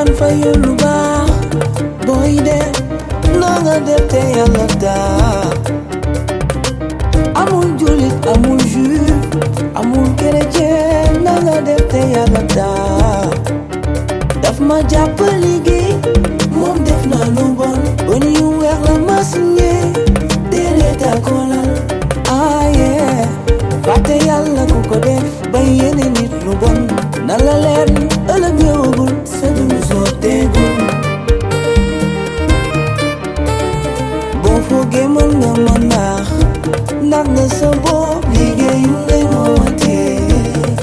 iñaan fayul lu baax booy def na nga def te yàlla tax amul jullit amul juif amul chrétien na nga def te yàlla tax daf ma jàpp liggéey moom def na lu bon ba ñu weex la ma signé déedéet a kolal aaye fàtte yàlla ku ko def ba yéene nit lu bon na la leer ni ëllëg ñëwagul sa dund sotteegul boo foogee mën nga ma naax ndax nga sa bopp liggéeyu ngay moomatee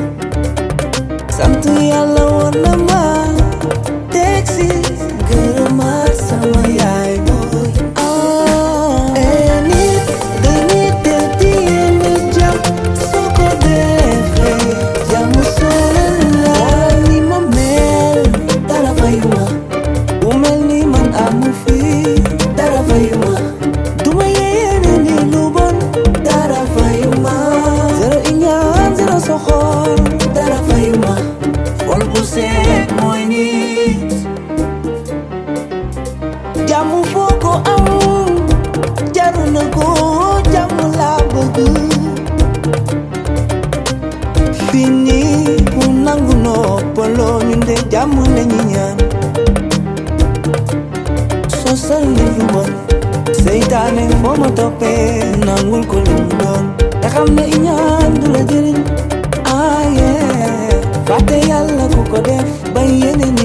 sant yàlla woon na ma teg si gërëmaat sama yaay booy ah eh nit dañuy def di yéene jàmm soo ko defee jàmm sonal la ni ma mel dara fayuma bu mel ni man amu fi dara fayuma duma yéene ni lu bon dara fayuma zéro iñaan zéro soxor dara fayuma xol bu seet mooy nit jàmm foo ko am jaru na ko jàmm laa bëgg fii nii ku nangu noppaloo ñun de jàmm lañu ñaan sosal ni lu bon seytaane foo ma toppee nangul ko lu mu doon te xam ne iñaan du la jëriñ aaye fàtte yàlla ku ko def ba yéene